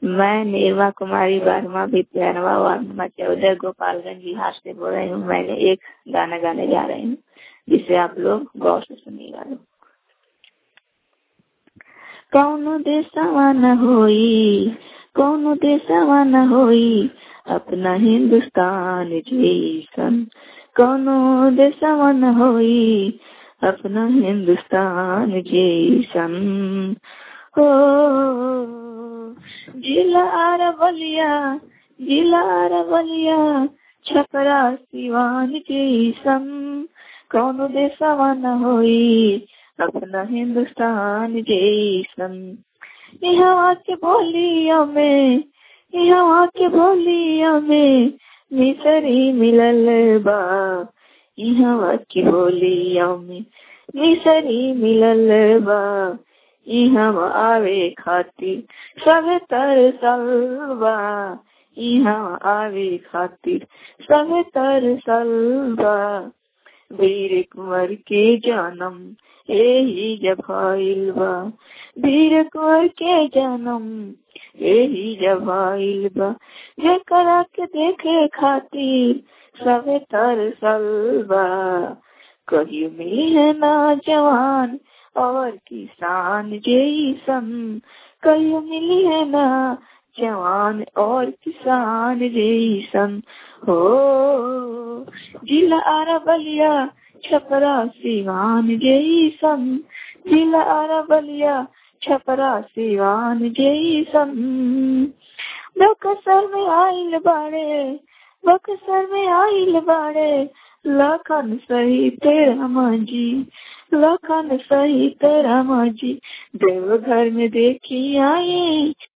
मैं निर्मा कुमारी बारहवा विद्यानवा ward number चौदह गोपालगंज बिहार से बोल रही हूँ मैंने एक गाना गाने जा रही हूँ जिसे आप लोग गौर से सुनिएगा लोग कौनो देशवा न होई कौनो देशवा न होई अपना हिंदुस्तान जैसन कौनो देशवा न होई अपना हिंदुस्तान जैसन हो जिला अरबलिया जिला अरबलिया छपरा सिवान जैसन कौनो देशवा न होई अपना हिंदुस्तान जैसन यहाँ के बोलिया में यहाँ के बोलिया में मिसरी मिलल बा यहाँ के बोलिया में मिसरी मिलल बा यहाँ आवे खातिर सब तरसल बा यहाँ आवे खातिर सब तरसल बा वीर कुंवर के जन्म यही जब आइल बा वीर कुंवर के जन्म यही जब आइल बा जेकरा के देखे खातिर सब तरसल बा कहियो मिली है ना जवान और किसान जैसन कहियो मिली है ना जवान और किसान जैसन हो जिला अरबलिया छपरा सिवान जैसन जिला अरबलिया छपरा सिवान जैसन बक्सर में आइल बाड़े बक्सर में आइल बाड़े लखन सही तेरा मांझी लखन सही तेरा मांझी देवघर में देखी आई